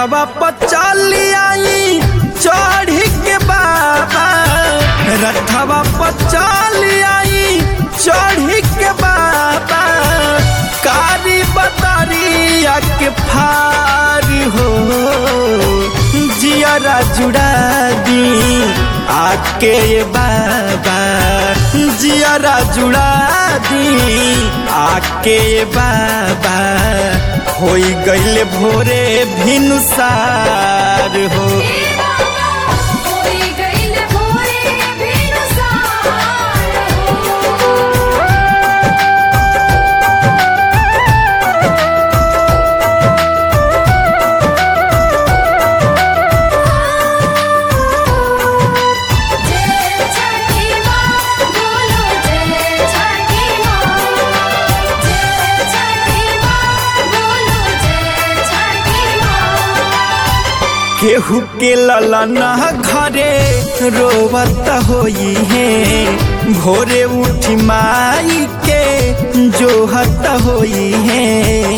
रथवा पचाली आई चढ़ी के बाबा रथवा पचाली आई चढ़ी के बाबा कारी बतरिया के फार हो जियरा जुड़ा दी आके बाबा जियरा जुड़ा दी आके बाबा होई गईले भोरे भिनुसार हो होई गइल भोरे भिनुसार हो जय छठी माँ बोलो जय छठी माँ जय छठी माँ बोलो जय छठी माँ केहू के ललना घरे रोवत होई है भोरे उठी माई के जोहत होई है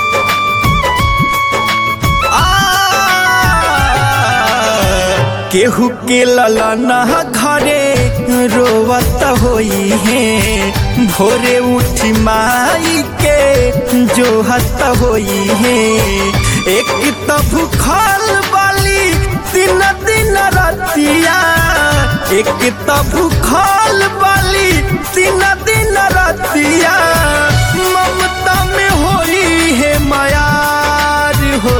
केहू के ललना घरे रोवत होई है भोरे उठी माई के जोहत होई है एक त भूखल बाली दिन दिन रतिया एक त भूखल बाली दिन दिन रतिया ममता में होई है मायार हो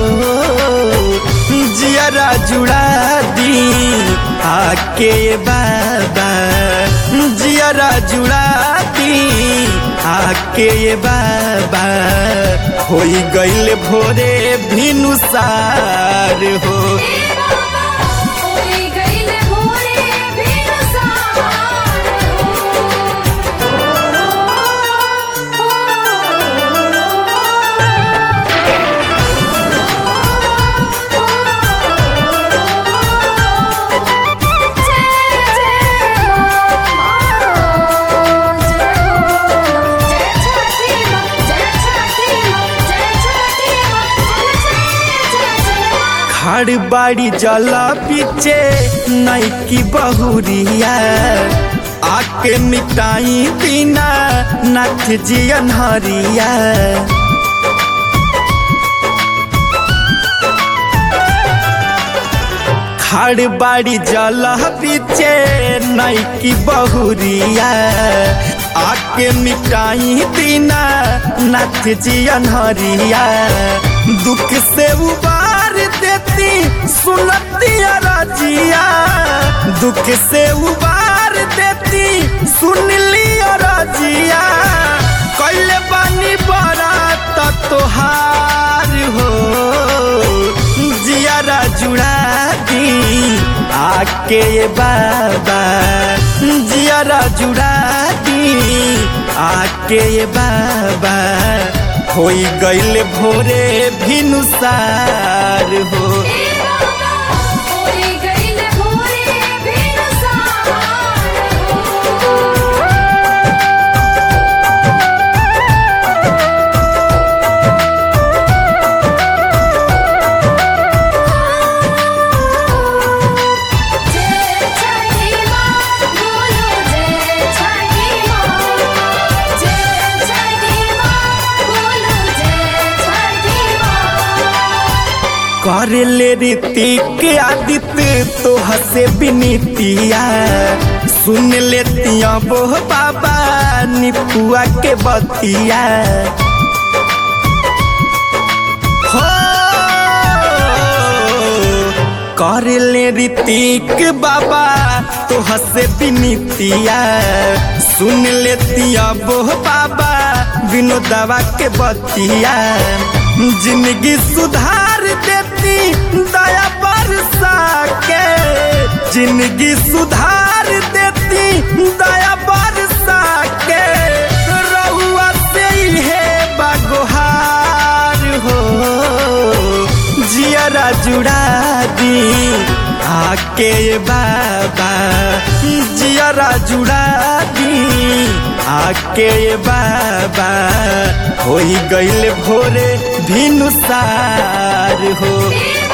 जियरा जुड़ा दी आके बाबा जियरा जुड़ा दी आके बाबा होई गईल भोरे भिनुसार हो होई गइल भोरे भिनुसार खाड़ बाड़ी जला पीछे नैकी बहुरिया आके मिटाई बिना नाथ जी अनहरिया खाड़ बाड़ी जला पीछे नैकी बहुरिया आके मिटाई बिना नाथ जी अनहरिया दुख से उबार देती सुनती रजिया दुख से उबार देती सुन ली रजिया कैले बानी बड़ा तोहार हो जियारा जुड़ा दी आके बाबा जियारा जुड़ा दी आके बाबा होई गईल भोरे भिनुसार हो होई गइल भोरे भिनुसार जय छठी माँ बोलो जय छठी माँ जय छठी माँ बोलो जय छठी माँ कर ले ऋतिक आदित्य तो हसे बिनीतिया सुन लेतिया वो बाबा निपुआ के बतिया हो कर ले ऋतिक बाबा तो हसे बिनीतिया सुन लेतिया वो बाबा विनोदवा के बतिया जिंदगी सुधार देती दया बरसा के जिंदगी सुधार देती दया बरसा के रहुआ से है बागोहार हो जियरा जुड़ा दी आके बाबा जियरा जुड़ा दी आके बाबा होई गईल भोरे भिनुसार हो देवा